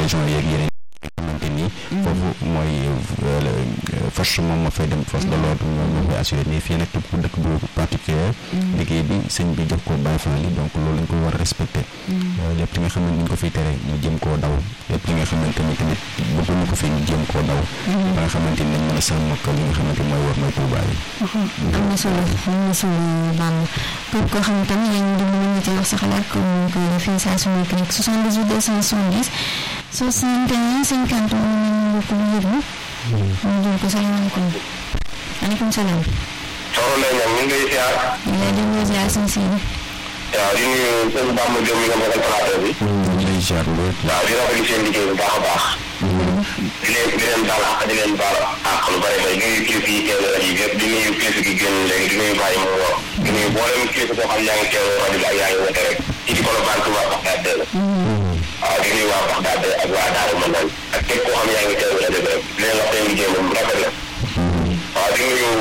région yeeg yeneen xamante ni foofu mooy force moom moo fay dem force de l'ordre ñoom ñoo koy assuré mais fii nag képp ku dëkk bu particulier liggéey bi sëñ bi jox ko Baay Faal yi donc loolu lañ ko war a respecté lépp li nga xamante ni ñu ko fiy tere ñu jëm koo daw lépp li nga xamante ni tamit bëgguñu ko fi ñu jëm koo daw ba nga xamante ni nañ mën a sàmm ak li nga xamante ni mooy war mooy Tuubaa yi am na solo am na solo baal képp koo xam tam yaa ngi dund mën nga ci wax sa xalaat comme ni ko defee saa su nekk rek 78 270 61 50 moom nañu mbokk mu yëg ñu jël ko salaamaaleykum maaleykum salaam soxna Ndeye Niang ñu ngi lay ziar. ñu lay delloo ziar sëñ Sidi waaw di nuyu sëñ Bamba Diop mi nga bokkal plateau bi. ñu ngi lay ziar lool waaw di rafetlu seen liggéey bu baax a baax. di leen di leen baal àq di leen baal àq lu bëri bëri di nuyu kilifa yi teewlu rajo bi yëpp di nuyu kilifa gi génn léegi di nuyu bàyyi mu woo. di nuyu mboolem kilifa boo xam yaa ngi teewlu rajo bi ak yaa ngi wote rek. ci di Colobane Touba Baxdaad la. waaw di nuyu waa Baxdaad ak waa Daaru Manaan ak képp koo xam yaa ngi teewlu rajo bi rek di leen wax seen liggéey moom rafet na. waaw di nuyu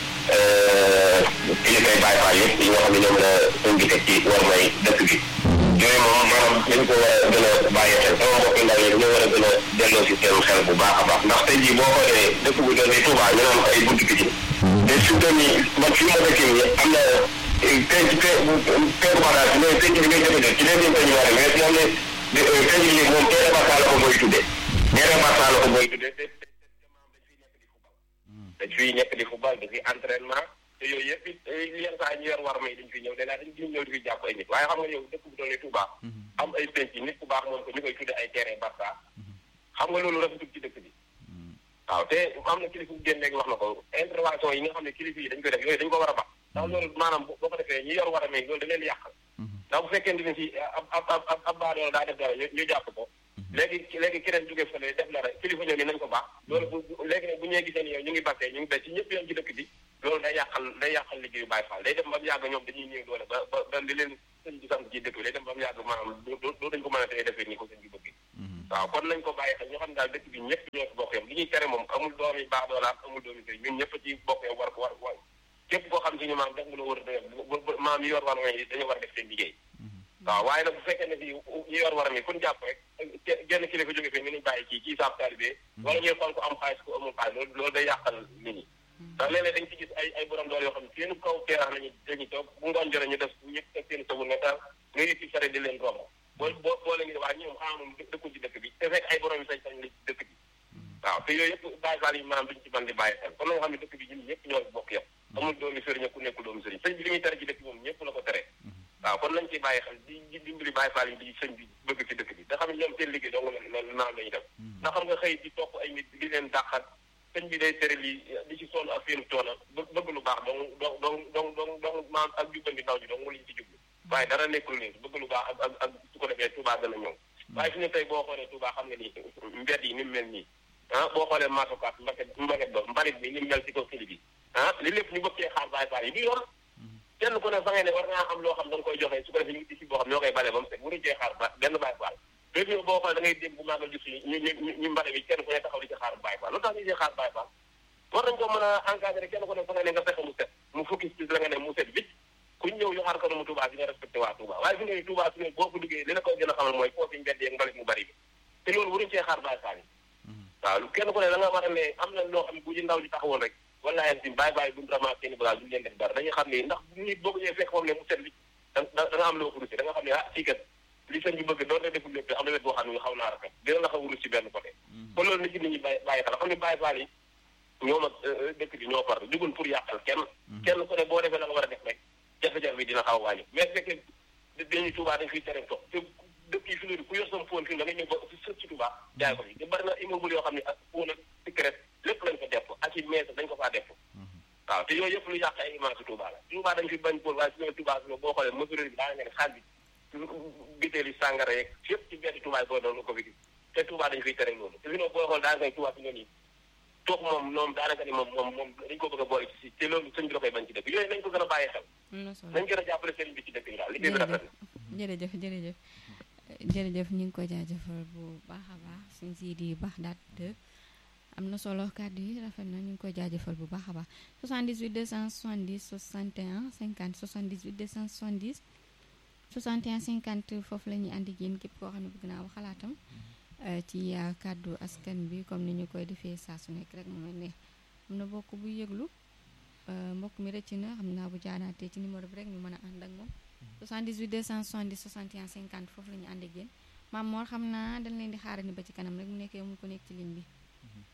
kilifay Baay Faal yëpp yi nga xam ne ñoom la suñ bi teg ci war may dëkk bi yooyu moom maanaam dañ ko war a gën a bàyyi xel sama mbokki ndaw yi dañoo war a gën a delloo si seen xel bu baax a baax ndax tey jii boo xoolee dëkk bu doon di Touba ñu naan ay buntu bi ci te su doon ni man fi ma dëkk nii am na penc pe peeru bagage bi mooy penc bi ngay jëfandikoo ci leen penc war mais moom ne penc bi moom teere basa la ko mooy tuddee teere basa la ko mooy tuddee dañ fiy nekk di football dañ fiy entraînement te yooyu yëpp it yenn saa ñu yor war may dañ fi ñëw de laa dañ fi ñëw di fi jàpp ay nit waaye xam nga yow dëkk bu doon ne Touba am ay penc nit ku baax moom ko ñu koy tudde ay terrain Barça xam nga loolu rafetul ci dëkk bi waaw te am na kilifa bu génn léegi wax na ko intervention yi nga xam ne kilifa yi dañ koy def yooyu dañ ko war a baax ndax loolu maanaam boo ko defee ñi yor war a may loolu da leen yàqal ndax bu fekkee ne si ab ab ab ab baadoola daa def dara ñu jàpp ko léegi léegi keneen jóge fële def dara kilifa ñëw ni nañ ko baax loolu bu léegi nag bu ñee gisee ni yow ñu ngi bakkee ñu ngi bay ci ñëpp yoon ci dëkk bi loolu day yàqal day yàqal liggéeyu Baay Faal day dem ba mu yàgg ñoom dañuy néew doole ba ba ba li leen sëñ bi sant ci dëkk bi day dem ba mu yàgg maanaam doo dañ ko mën a tey defee ni ko sëñ bi bëgg waaw kon nañ ko bàyyi xel ñu xam ne daal dëkk bi ñëpp ñoo ci bokk yam li ñuy tere moom amul doomi baax doolaam amul doomi sëriñ ñun ñëpp ci bokk yam war ko war war képp koo xam si ñu maam def nga la war a maam yi yor war mooy dañu war a def seen liggéey waaw waaye nag bu fekkee ne fii ñu yor war a mi kun jàpp rek genn kilifa jóge fii ñu nañ bàyyi kii kii saab taalibe wala ñuy xool ko am xaalis ko amul xaalis loolu loolu day yàqal nit ñi ndax léeg-léeg dañ ci gis ay ay borom doole yoo xam ne seen kaw teerax lañu dañuy toog bu ngoon jore ñu def ñëpp teg seen sabu ne taal nga yëg ci sare di leen romb boo boo boo leen ngi waa ñoom xanaa moom dëkkul ci dëkk bi te fekk ay borom yi sañ sañ la ci dëkk bi waaw te yooyu yëpp bàyyi faal yi maanaam duñ ci mën di bàyyi xel kon na nga xam ne dëkk bi ñun ñëpp ñoo bokk yam amul doomi sëriñ ku nekkul doomi sëriñ sëñ bi li muy tere ci dëkk bi moom ñëpp la ko tere waaw kon nañ ci bàyyi xel di di dimbali bàyyi faal yi di sëñ bi bëgg ci dëkk bi da xam ne ñoom seen liggéey dong loolu naan lañu def ndax xam nga xëy di topp ay nit di leen dàqat sëñ bi day tere lii di ci sonn ak seenu toona bëgg lu baax dong dong dong dong dong dong maam ak jubbandi ndaw ñi dong lañu ci jublu waaye dara nekkul nii bëgg lu baax ak ak ak su ko defee Touba gën a ñëw waaye fi ne tey boo xoolee Touba xam nga ni mbedd yi ni mu mel nii ah boo xoolee maasokaat mbaket mbaket ba mbalit bi ni mu mel ci kaw kili bi ah li lépp ñu bëgg cee xaar bàyyi faal yi du yoon kenn ku ne fa ngay ne war ngaa am loo xam da nga koy joxe su ko defee ñu ngi ci boo xam ñoo koy bale ba mu set waruñu cee xaar ba benn bàyyi faal léegi yow boo xoolee da ngay dégg bu maagal gis ñu ñu ñu mbale bi kenn ku ne taxaw di ci xaar bàyyi faal lu tax ñu ci xaar bàyyi faal war nañ ko mën a encadré kenn ku ne fa nga ne nga fexe mu set mu fukki ci la nga ne mu set vite ku ñëw yu xaar kanamu Touba bi nga respecté waa Touba waaye fi nga ne Touba fi ne boo ko duggee li la koy gën a xamal mooy foofu mbedd yeeg mbalit mu bari bi te loolu waruñu cee xaar bàyyi faal yi waaw kenn ku ne da nga war a ne am na loo xam ne bu ci ndaw ji taxawoon rek wallaahi si bàyyi bàyyi buñu ramassé seeni bagage duñu leen def dara dañuy xam ne ndax nit boo ko ñëwee fekk moom ne mu set li da da nga am loo ko russi da nga xam ne ah fii kat li sëñ bi bëgg doon na deful lépp am na wet boo xam ne xaw naa rafet dina la xaw a rus ci benn côté kon loolu na ci nit ñi bàyyi bàyyi xel xam ne bàyyi faal yi ñoom ak dëkk bi ñoo far dugul pour yàqal kenn kenn ku ne boo defee la nga war a def rek jafe-jafe bi dina xaw a wàññi mais fekkee dañuy Touba dañ fiy tere toog te dëkk yi fi ne ku yor sama fóon fi da nga ñëw ba fi sët ci Touba jaay ko fi te bari na immeuble yoo xam ne ak fóon ak secret lépp lañ ko def ak i mees dañ ko faa def waaw te yooyu yëpp lu yàq ay image Touba la Touba dañ fi bañ pour waaye su Touba fi boo xoolee mesure bi daa nga ne xaal bi bitéeli sàngara yeeg yëpp ci benn Touba boo doon ko fi gis te Touba dañ fiy tere loolu te fi ne boo xool daa nga Touba fi nga nii toog moom moom daanaka ni moom moom moom dañ ko bëgg a boole ci si te loolu sëñ bi da koy bañ ci dëkk yooyu nañ ko gën a bàyyi xel nañ gën a jàppale sëriñ bi ci dëkk yi daal liggéey bi rafet na jërëjëf jërëjëf jërëjëf ñu ngi koy jaajëfal bu baax a baax suñ si di baax daat de am na solo kàddu yi rafet na ñu ngi koy jaajëfal bu baax a baax 78 270 61 50 78 270 61 50 foofu la ñuy àndi génn képp koo xam ne bëgg naa wax xalaatam ci kàddu askan bi comme ni ñu koy defee saa su nekk rek mu mel ne am na bokk bu yëglu mbokk mi rëcc na xam naa bu jaanaatee ci numéro bi rek ñu mën a ànd ak moom 78 270 61 50 foofu la ñu ànd ak yéen maam Mor xam naa dañ leen di xaarandi ba ci kanam rek mu nekkee mu ko nekk ci ligne bi